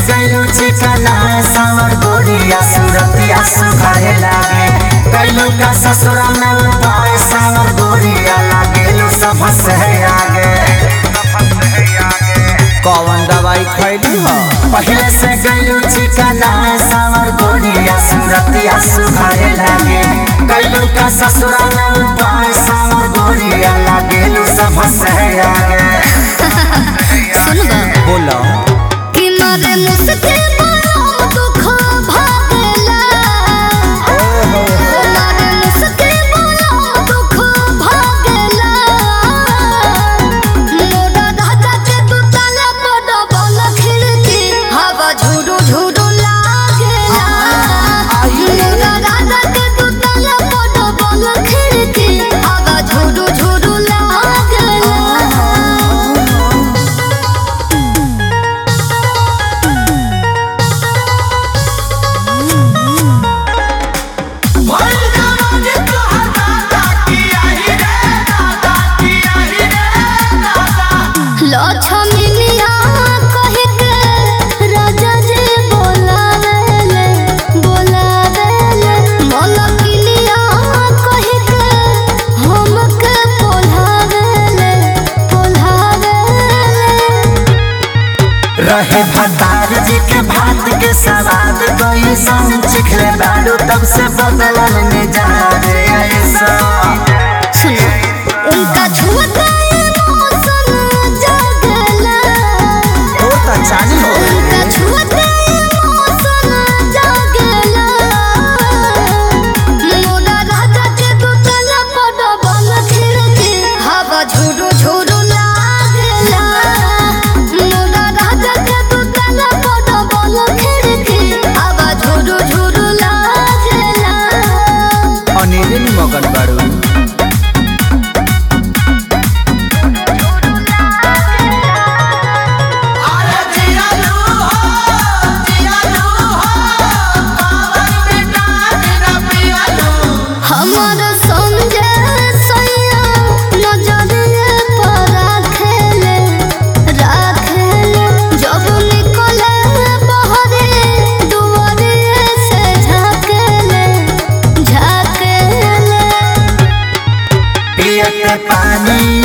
गैलू चिकना सावर गोरिया सूरतिया सुखाए लागे गैलू का ससुरा में उपाय सावर गोरिया लागेलू सब से आगे कौन दवाई खैली हो पहले से गैलू चिकना सावर गोरिया सूरतिया सुखाए लागे गैलू का ससुरा में उपाय सावर गोरिया लागेलू सब से आगे सुन बा बोलो कि मारे मुस्के बड़ा दुख भागेला मारे मुस्के बड़ा दुख भागेला मोरा राजा के तू ताला बड़ा बल खिड़की हवा झुरु झुरु लागेला मोरा राजा के तू ताला बड़ा बल खिड़की हवा झुरु झुरु लागेला लक्ष्मीनिया कहि के राजा जी बोलावेले बोलावेले मलकिनिया कहि के हमके बोलावेले बोलावेले रहे भतार जी के भात के सवाद कोई संग चिखले बालू तब से बदलल मिजाज ऐसा सुनो उनका छुअते मौसम जगला तो तो चालू हो उनका छुअते मौसम जगला मोरा राजा के दुतला पड़ बल खिड़की हवा झुरु झुरु लागला मोरा राजा के दुतला पड़ बल खिड़की हवा झुरु झुरु लागला अनिल मगन बारू हमर संगे सैया नजरिए पर राखेले राखेले जब निकले बहरे दुआरे से झाकेले झाकेले पियत पानी